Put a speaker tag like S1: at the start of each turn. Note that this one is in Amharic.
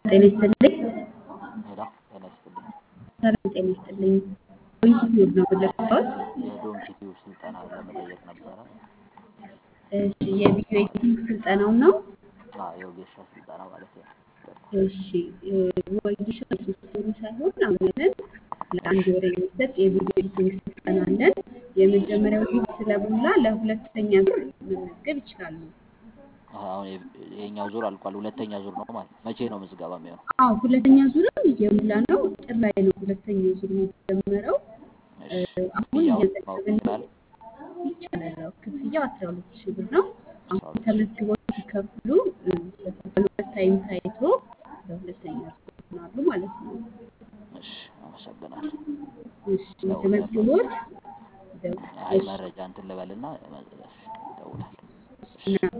S1: ጤና ይስጥልኝ።
S2: ሄሎ ጤና ይስጥልኝ።
S1: ሰላም ጤና ይስጥልኝ። ዩቲዩብ ነው የምለካሁት።
S2: የዶንኪ ቲዩብ ስልጠና ለመጠየቅ ነበረ።
S1: እሺ የቪዲዮ ኤዲቲንግ ስልጠናው ነው።
S2: አዎ የወጌሻ ስልጠና ማለት ነው።
S1: እሺ ወጌሻ የሶስት ወሩ ሳይሆን አሁን ያለን ለአንድ ወር የሚሰጥ የቪዲዮ ኤዲቲንግ ስልጠና አለን። የመጀመሪያው ዙር ስለሞላ ለሁለተኛ ዙር መመዝገብ ይችላሉ።
S2: አሁን ይሄኛው ዙር አልቋል። ሁለተኛ ዙር ነው ማለት ነው። መቼ ነው ምዝገባ የሚሆነው?
S1: አዎ ሁለተኛ ዙርም እየሞላ ነው። ጥር ላይ ነው ሁለተኛው ዙር የሚጀመረው።
S2: እሺ
S1: አሁን
S2: ክፍያውን ማወቅ
S1: እየዘገብን
S2: ይችላል?
S1: ይቻላል። ያው ክፍያው አስራ ሁለት ሺህ ብር ነው።
S2: አስራ
S1: አሁን
S2: ሁለት ሺህ
S1: ተመዝግበው ሲከፍሉ በከፈሉበት ታይም ታይቶ በሁለተኛ ዙር ይሆናሉ ማለት ነው።
S2: እሺ አመሰግናለሁ።
S1: እሺ
S2: እደውላለሁ።
S1: ተመዝግቦት ደው-
S2: አይ
S1: እሺ
S2: መረጃ እንትን ልበልና እደውላለሁ። እሺ
S1: እና